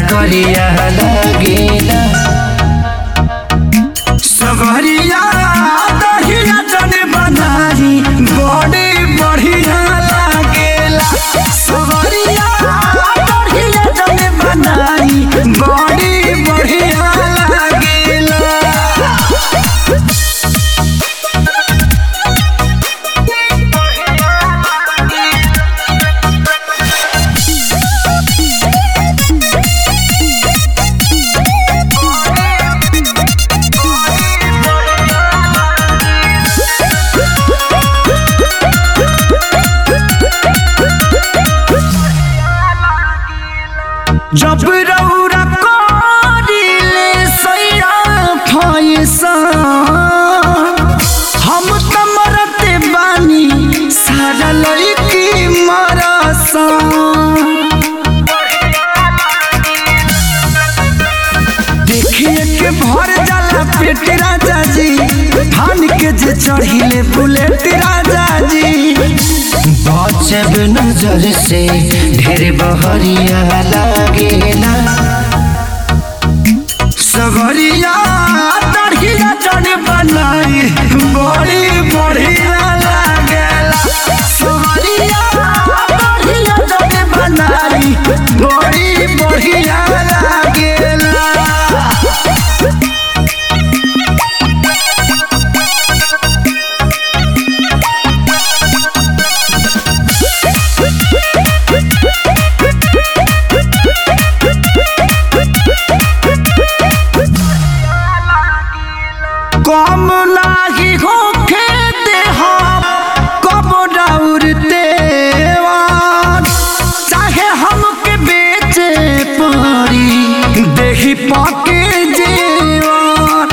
डगरिया लगेला सवरिया दहिया जन बनारी बड़ी बढ़िया लागेला सवरिया दहिया जन बनारी बड़ी बढ़िया लागेला जब रौरा करिले सैरा फैसा हम त मरते बानी सारा लड़की मरसा देखिए के भर जाला पेट राजा जी धान के जे चढ़िले बुलेट राजा जी बचब नजर से ढेर बहरिया लगेला सगरिया दढ़िया जन बनाई बड़ी बढ़िया लागेला सगरिया दढ़िया जन बनाई बड़ी बढ़िया लागेला कम नाही होखे देहा कब डाउरते चाहे हमके बेचे पड़ी देही पाके जेवान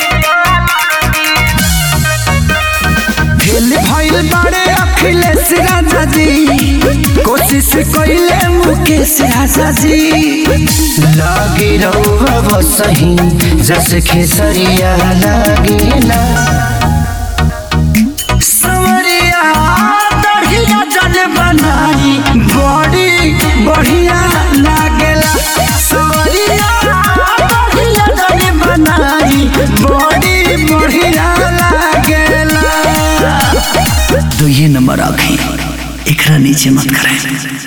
फेल भइल बाड़े अखिलेश राजा जी कोशिश कइले मुकेश राजा जी लागे रहुआ बसही जस खेसरिया लगेला सवरिया दढ़िया जन बनाई बड़ी बढ़िया लागेला सवरिया दढ़िया जन बनाई बड़ी बढ़िया लागेला तो ये नंबर आखे एकरा नीचे मत करें